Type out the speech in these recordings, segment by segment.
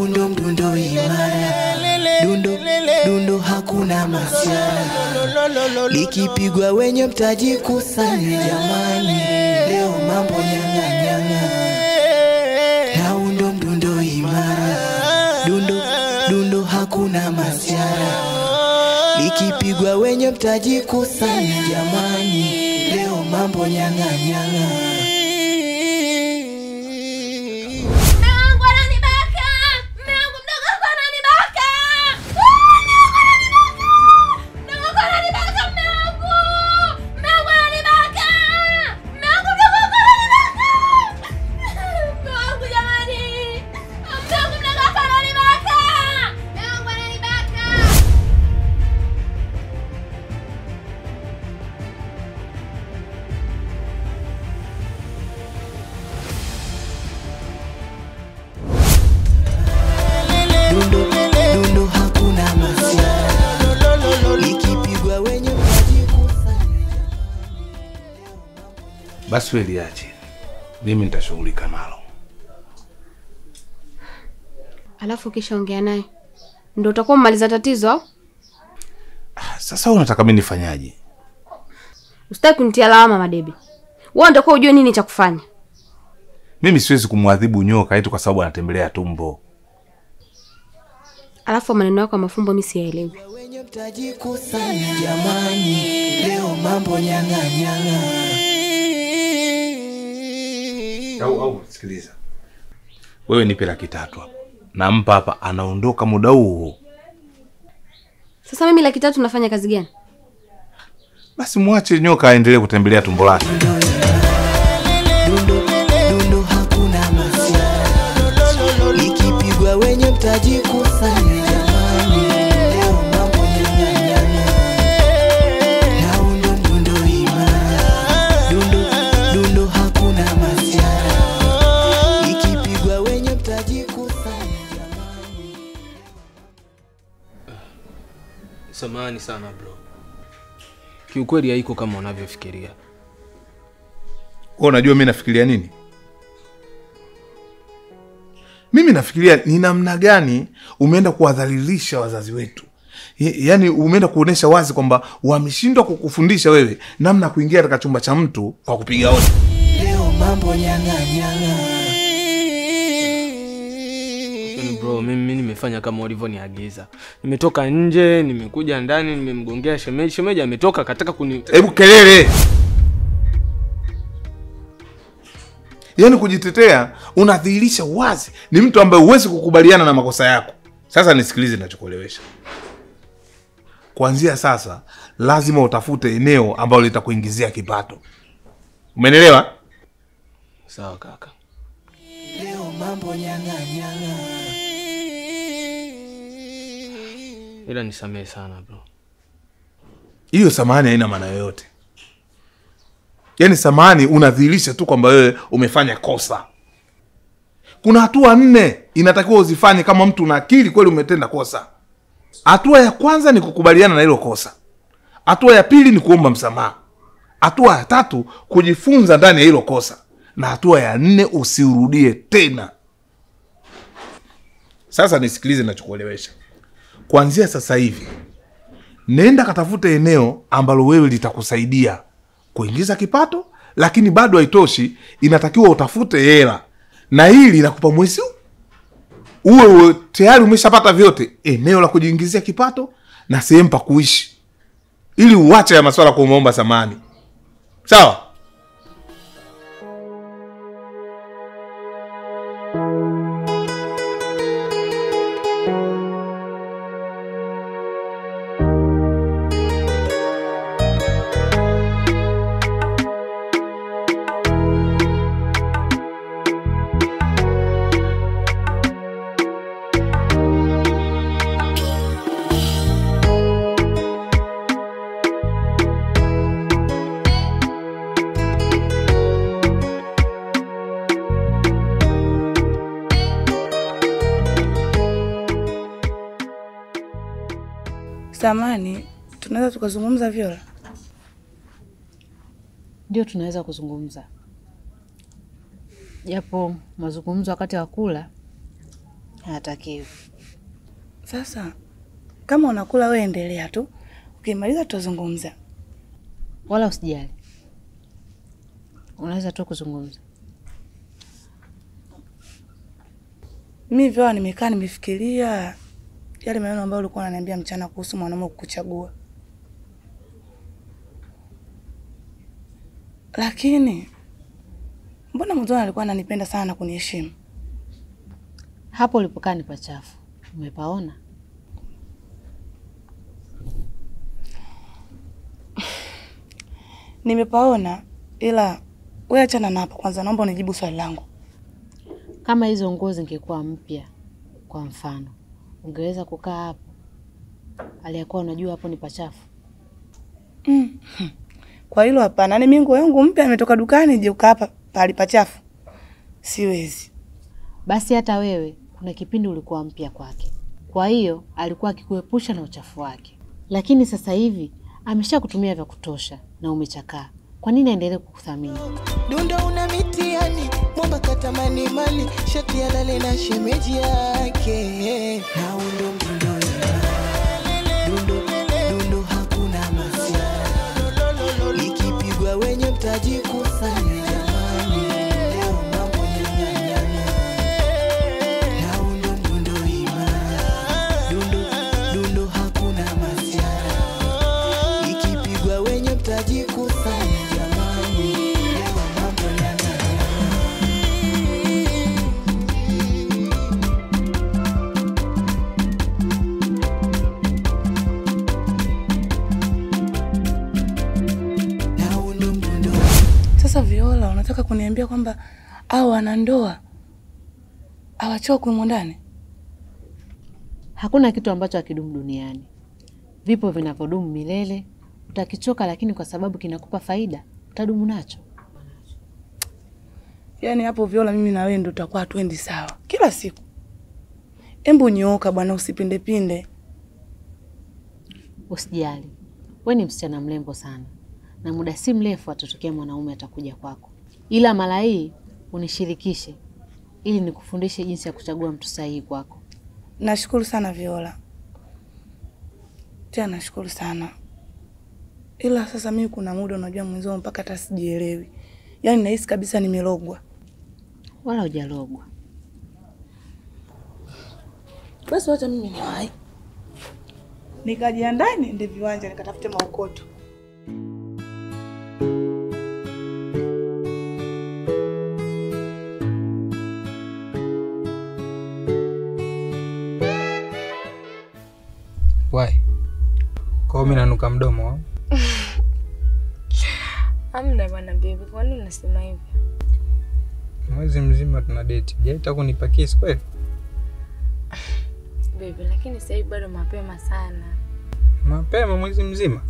huu ndo mdundo imara, dundo dundo hakuna masiara, likipigwa wenye mtaji kusanya jamani, leo mambo nyang'anyang'a, na huu ndo mdundo imara, dundo dundo hakuna masiara, likipigwa wenye mtaji kusanya jamani, leo mambo nyang'anyang'a. Mume wangu ananibaka! Mume wangu mdogo wako ananibaka! Ah, mume wangu ananibaka! Mdogo wako ananibaka, mume wangu! Mume wangu ananibaka! Mume wangu mdogo wako ananibaka! Mume wangu jamani! Mume wangu mdogo wako ananibaka! Mume wangu ananibaka! dundo dundo hakuna masiara likipigwa wenye mtaji kusanya Basi wewe liache, mimi nitashughulika nalo. Alafu ukishaongea naye ndo utakuwa umaliza tatizo au? Ah, Sasa wewe unataka mimi nifanyaje? Usitaki kunitia lawama Madebe. Wewe utakuwa ujue nini cha kufanya. Mimi siwezi kumwadhibu nyoka eti kwa sababu anatembelea tumbo. Alafu maneno yako ya mafumbo mimi siyaelewi. wenye mtaji kusanya jamani leo mambo nyang'anyang'a Au au sikiliza. Wewe nipe laki tatu hapa. Nampa hapa anaondoka muda huo. Sasa mimi laki tatu nafanya kazi gani? Basi mwache nyoka aendelee kutembelea tumbo lake. dundo dundo hakuna masiara likipigwa wenye mtaji kusanya jamani leo mambo nyang'anyang'a na huu ndo mdundo imara dundo dundo hakuna masiara likipigwa wenye mtaji kusanya jamani Samahani sana bro, kiukweli haiko kama unavyofikiria. Wewe unajua mimi nafikiria nini? Mimi nafikiria ni namna gani umeenda kuwadhalilisha wazazi wetu. Ye- Yaani umeenda kuonesha wazi kwamba wameshindwa kukufundisha wewe namna ya kuingia katika chumba cha mtu kwa kupiga hodi. leo mambo nyang'anyang'a Lakini bro, mimi mimi nimefanya kama ulivyoniagiza. Nimetoka nje, nimekuja ndani, nimemgongea shemeji. Shemeji ametoka kataka kuni Hebu kelele! Yaani kujitetea, unadhihirisha wazi ni mtu ambaye huwezi kukubaliana na makosa yako. Sasa nisikilize ninachokuelewesha. Kuanzia sasa lazima utafute eneo ambalo litakuingizia kipato. Umenielewa? Sawa kaka. leo mambo nyang'anyang'a Ila nisamehe sana bro. Hiyo samahani haina maana yoyote. Yaani samahani unadhihirisha tu kwamba wewe umefanya kosa. Kuna hatua nne inatakiwa uzifanye kama mtu una akili kweli umetenda kosa. Hatua ya kwanza ni kukubaliana na hilo kosa. Hatua ya pili ni kuomba msamaha. Hatua ya tatu kujifunza ndani ya hilo kosa, na hatua ya nne usirudie tena. Sasa nisikilize nachokuelewesha. Kuanzia sasa hivi nenda katafute eneo ambalo wewe litakusaidia kuingiza kipato, lakini bado haitoshi, inatakiwa utafute hela, na hili linakupa mwezi huu. uwe uwe tayari umeshapata vyote, eneo la kujiingizia kipato na sehemu pa kuishi, ili uache ya maswala kumwomba samani. Sawa? Samani, tunaweza tukazungumza Vyola? Ndio tunaweza kuzungumza, japo mazungumzo wakati wa kula Hatakiwi. Sasa kama unakula wewe endelea tu, ukimaliza tutazungumza. Wala usijali, unaweza tu kuzungumza. Mimi vyoa nimekaa nimefikiria yale maneno ambayo ulikuwa unaniambia mchana kuhusu mwanaume kukuchagua, lakini mbona mwanzoni alikuwa ananipenda sana na kuniheshimu? Hapo ulipokaa ni pachafu, umepaona? Nimepaona, ila wewe achana na hapo kwanza, naomba unijibu swali langu. Kama hizo nguo zingekuwa mpya, kwa mfano, ungeweza kukaa hapo aliyakuwa unajua hapo ni pachafu? Mm. Kwa hilo hapana. Ni mimi nguo yangu mpya nimetoka dukani je ukaa hapa pahali pachafu. Siwezi. Basi hata wewe kuna kipindi ulikuwa mpya kwake, kwa hiyo alikuwa akikuepusha na uchafu wake, lakini sasa hivi amesha kutumia vya kutosha na umechakaa. Kwa nini aendelee kukuthamini? Dunda una mitiani, mwamba katamani mali, shati alale na shemeji yake. Na undo mdundo dundo dundo, hakuna masia, ikipigwa wenye mtaji kusanya jamani, leo mambo nyang'anyana. Na undo mdundo imara, dundo dundo, hakuna masia, ikipigwa wenye mtaji kusanya jamani, leo mambo nyang'anyana. Na undo mdundo Sasa Viola, unataka kuniambia kwamba au wana ndoa hawachokwi humo ndani? Hakuna kitu ambacho hakidumu duniani. Vipo vinavyodumu milele. Utakichoka, lakini kwa sababu kinakupa faida utadumu nacho. Yaani hapo Viola, mimi na wewe ndo tutakuwa hatuendi sawa kila siku. Embu nyooka bwana, usipindepinde. Usijali, we ni msichana mrembo sana, na muda si mrefu atatokea mwanaume atakuja kwako, ila mara hii unishirikishe ili nikufundishe jinsi ya kuchagua mtu sahihi kwako. Nashukuru sana Viola, tena nashukuru sana ila sasa mimi kuna muda unajua mwenzao mpaka hata sijielewi, yaani nahisi kabisa nimelogwa. Wala hujalogwa. Basi wacha mimi niwahi nikajiandae niende viwanja nikatafute maokoto. Wai. Kwa hiyo mimi nanuka mdomo au? Amna bwana baby, kwa nini unasema hivyo? Mwezi mzima tuna date. Jaita kunipa kiss kweli? Baby, lakini sasa hivi bado mapema sana. Mapema mwezi mzima.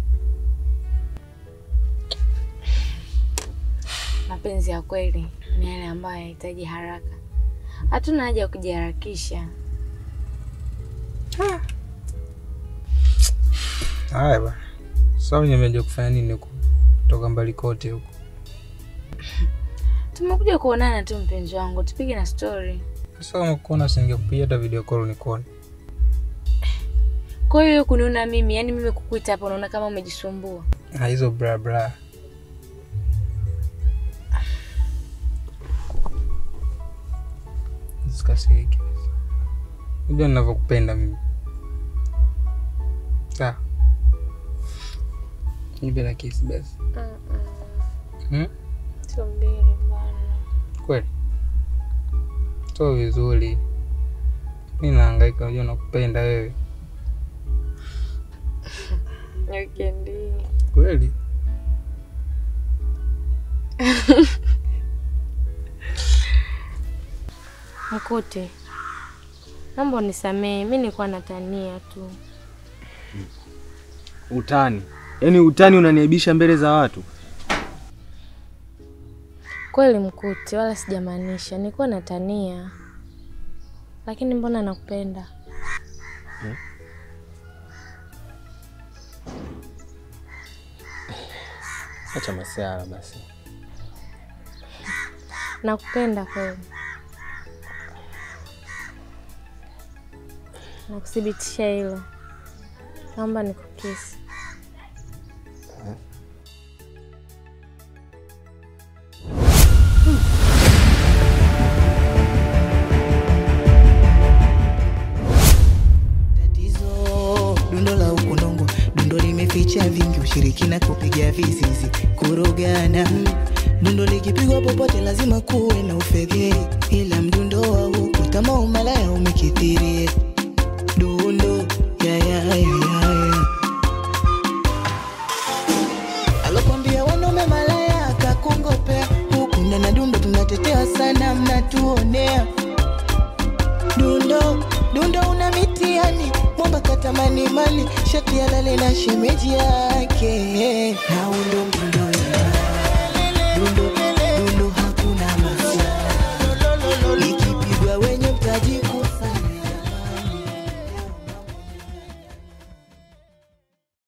Mapenzi ya kweli ni yale ambayo yanahitaji haraka. Hatuna haja ya kujiharakisha. Haya bwana. Sasa nimeja kufanya nini huko? Toka mbali kote huko. Tumekuja kuonana tu mpenzi wangu, tupige na story. Sasa kama kuona singekupigia hata video call nikuone. Kwa hiyo kuniona mimi, yani mimi kukuita hapa unaona kama umejisumbua. Ah, hizo bra bra. Usikasirike. Unajua ninavyokupenda mimi. Sawa. Nipe na kiss basi. Hmm? Sio mbili bwana. Kweli? Sio vizuri. Mimi nahangaika, unajua nakupenda wewe. Weekend hii. Kweli? Mkute. Naomba unisamehe, mimi nilikuwa natania tu. Utani, yaani utani unaniaibisha mbele za watu. Kweli Mkute, wala sijamaanisha, nilikuwa natania. Lakini mbona nakupenda? Acha masiara basi. Nakupenda kweli. na kuthibitisha hilo, naomba nikukisi. tatizo dundo la ukunongo dundo limeficha vingi ushirikina kupiga vizizi kurogana dundo likipigwa popote lazima kuwe na ufedheli ila mdundo wa huku tama umalaya umekithirie dundo yayayayaya alokwambia wanaume malaya akakongopea huku ndana dundo tunatetea sana mnatuonea dundo dundo una mitiani mwamba katamani mali shati alale na shemeji yake na undo mdundo